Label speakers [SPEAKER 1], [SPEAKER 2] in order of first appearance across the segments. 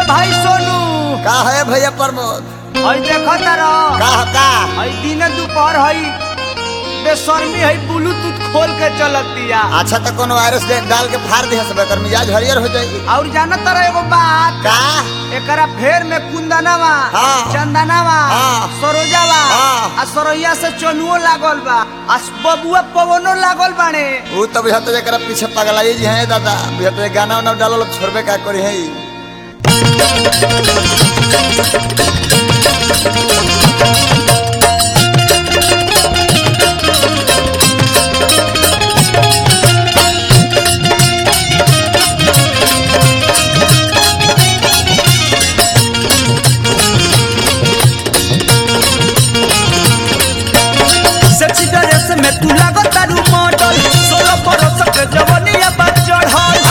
[SPEAKER 1] भाई सोनू
[SPEAKER 2] का है भैया प्रमोद
[SPEAKER 1] हई देखो तारा
[SPEAKER 2] का का
[SPEAKER 1] हई दिन दोपहर हई बेशर्मी हई ब्लूटूथ खोल के चलतिया
[SPEAKER 2] अच्छा तो कोनो वायरस दे डाल के फाड़ दिया सब कर मिजाज हरियर हो जाएगी
[SPEAKER 1] और जाना तारा एगो बात
[SPEAKER 2] का
[SPEAKER 1] एकरा फेर में कुंदनवा
[SPEAKER 2] हाँ।
[SPEAKER 1] चंदनवा
[SPEAKER 2] हाँ।
[SPEAKER 1] सरोजवा
[SPEAKER 2] हाँ।
[SPEAKER 1] आ सरोइया से चनुओ लागल बा आ बबुआ पवनो लागल बाने
[SPEAKER 2] वो तो बुझा तो जरा पीछे पगलाई जी हैं दादा बुझा तो गाना उना डालो छोड़बे का करी है
[SPEAKER 1] सेक्सी ड्रेस में तू लागो तारू मॉडल सोलह बरस के जवनिया बा चढ़ल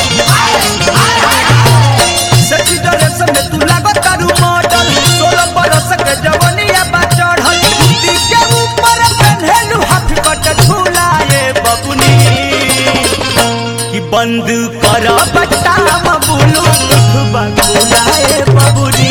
[SPEAKER 1] सेक्सी ड्रेस में तू लागो तारू मॉडल सोलह बरस के जवनिया बा चढ़ल कुर्ती के ऊपर पहनलू हाथ कट झूलाए बबुनी कि बंद कर बट्टा बबुलू बबुलाए बबुनी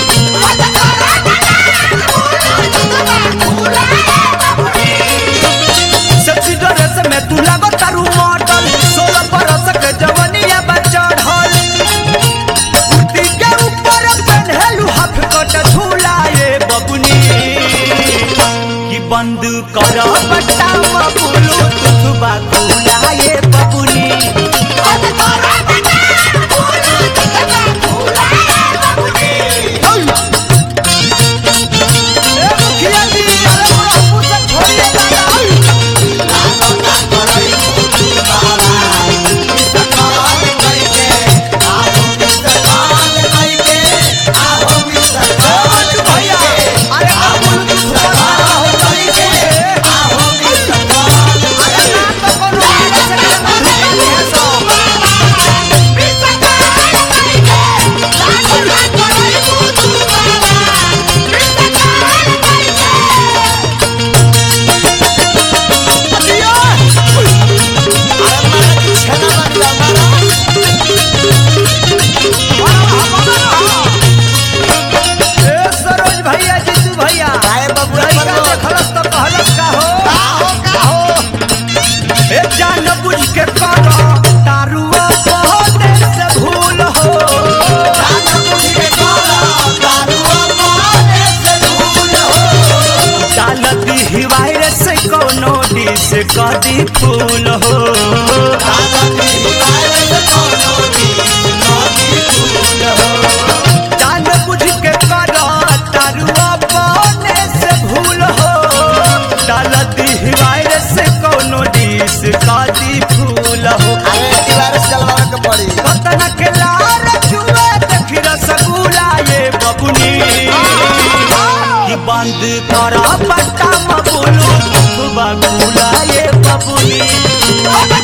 [SPEAKER 1] सेक्सी ड्रेस में तू लागो तारू मॉडल सोलह बरस के जवनिया बा चढ़ल कुर्ती के ऊपर पहनलू हाफ कट झूलाए बबुनी कि बंद कर बट्टा बबुलू तुथबा झूलाए बबुनी ए मुखिया जी अरे मोरा पूछा छोड़िए दादा भैया अरे आप बोलू तो सुपर हो जाइए अरे ना तो कोनो हीरा से ना धुका है सो ए सरोज भैया जीतू भैया
[SPEAKER 2] काहे बबुआ
[SPEAKER 1] लड़का
[SPEAKER 2] प्रमोद?
[SPEAKER 1] देखलस तो कहलस का हो
[SPEAKER 2] हो का हो
[SPEAKER 1] ए जान बुझ के करो दारुआ बहुते से भूल हो डालती हिवायर से कोनो डिस कदी फूल हो जान बुझ के करो दारुआ बहुते से भूल हो डालती हिवायर से कोनो डिस कदी फूल हो
[SPEAKER 2] अरे ई वायरस चलवावे के पड़ी
[SPEAKER 1] पतन के लार जुए देखी रसगुल्ला ये बबुनी कि बंद कर पट्टा मबुलू बबुला ये बबुनी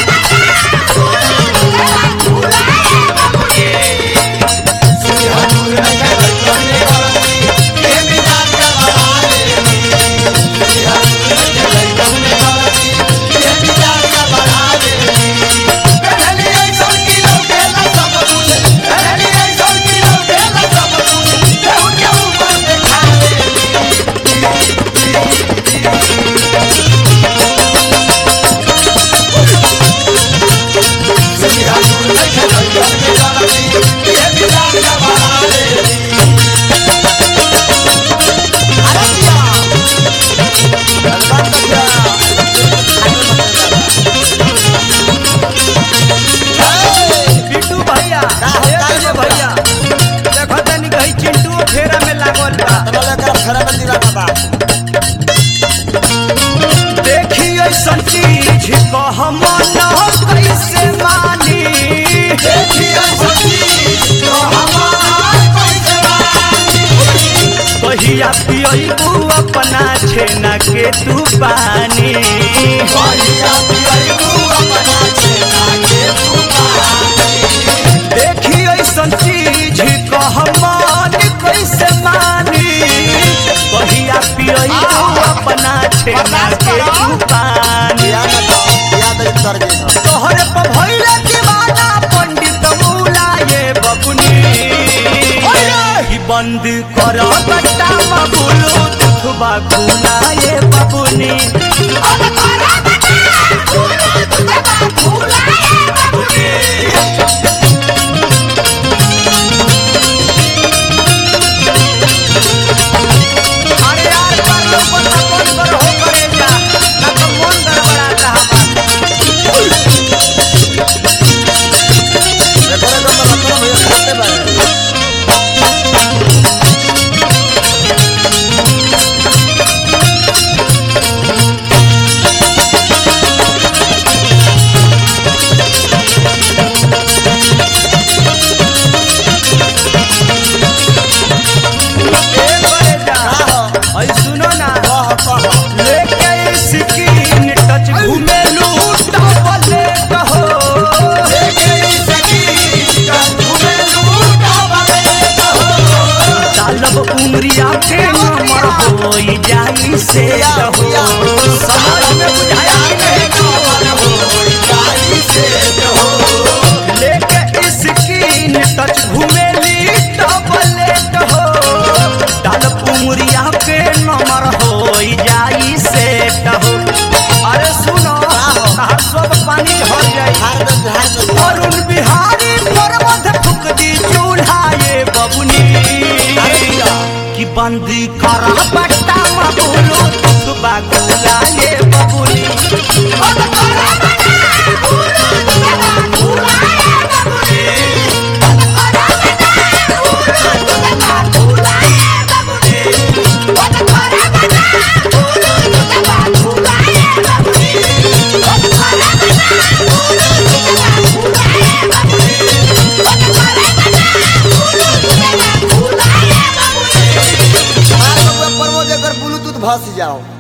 [SPEAKER 1] बिट्टू भैया
[SPEAKER 2] का हो,
[SPEAKER 1] ए
[SPEAKER 2] का
[SPEAKER 1] विजय
[SPEAKER 2] हो,
[SPEAKER 1] भैया देखो तनी कहीं चिंटू फेरा में लागल बा देखी ऐसन चीज कह मन कैसे मानी कहिया पियबू अपना छेना के तू पानी देखी ऐसन चीज कह मन कैसे मानी कहिया पियबू अपना छेना के तू पानी तोहरे पर भइले दीवाना पंडित मूला ये बबुनी कर बट्टा बबुलू दुखबा गुनाए बबुनी अरे यार कर लो बता कौन कर हो करे जा ना तो मन गड़बड़ाता हमारा
[SPEAKER 2] देखो रे गंदा रत्न भैया खाते बारे
[SPEAKER 1] ए करे जा
[SPEAKER 2] कहो
[SPEAKER 1] ऐ सुनो ना
[SPEAKER 2] कहो कहो
[SPEAKER 1] लेके स्किन टच घुमेलू डबले कहो डालब उमरिया के नंबर होई जाई से कहो समझ में बुझाया कि नहीं लेके स्किन टच घुमेली डबले कहो डालब उमरिया के नंबर होई जाई से कहो अरे सुनो हर सब पानी भर जाई अरुण बिहारी पर्वत फुक दी चूल्हा ये बबुनी कि बंदी कर बट्टा मबुलो तू बागुला ये बबुनी
[SPEAKER 2] ब्लूटूथ भस जाओ